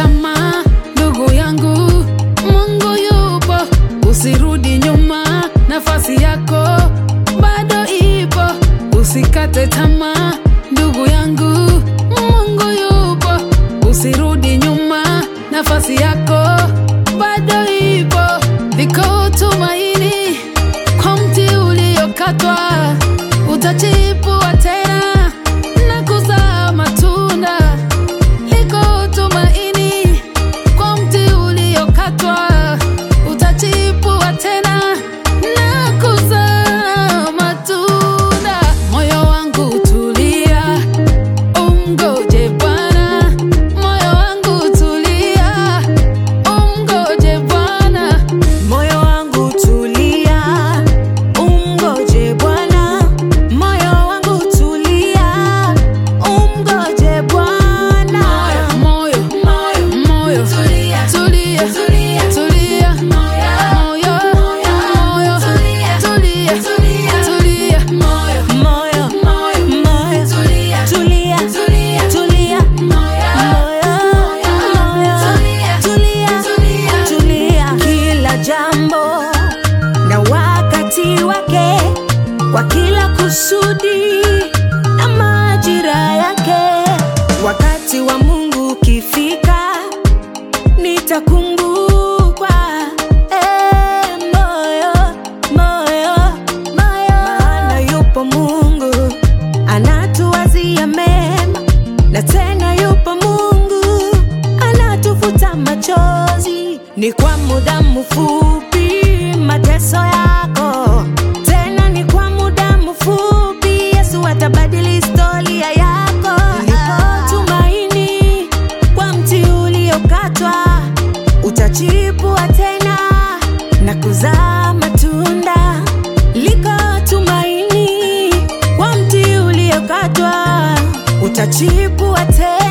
tamaa, ndugu yangu, Mungu yupo, usirudi nyuma, nafasi yako bado ipo, usikate tamaa, ndugu yangu, Mungu yupo, usirudi nyuma, nafasi yako bado ipo, liko tumaini kwa mti uliokatwa, utachipua tena na kuzaa matunda. Liko tumaini kwa mti uliokatwa, utachipua tena na kuzaa matunda. Moyo wangu tulia, umgoje Bwana. Moyo wangu tulia, umgoje Bwana. Moyo wangu tulia, umgoje Bwana. Moyo wangu tulia, umgoje Bwana. Moyo, moyo, moyo, tulia, tulia, tulia, tulia, moyo, moyo, tulia, tulia, tulia, moyo, Moyo, moyo, moyo, tulia, tulia, tulia, tulia. moyo, Moyo, moyo, tulia, tulia. Kila jambo na wakati wake, kwa kila kusudi na majira yake. Wakati wa Mungu ukifika, nitakumbukwa. Eh, moyo, moyo, moyo. Maana yupo Mungu anatuwazia mema, na tena yupo Mungu anatufuta machozi. Ni kwa muda mfupi mateso yako, tena ni kwa muda mfupi. Yesu atabadili historia yako. Lipo tumaini kwa mti uliokatwa, utachipua tena na kuzaa matunda. Liko tumaini kwa mti uliokatwa, utachipua tena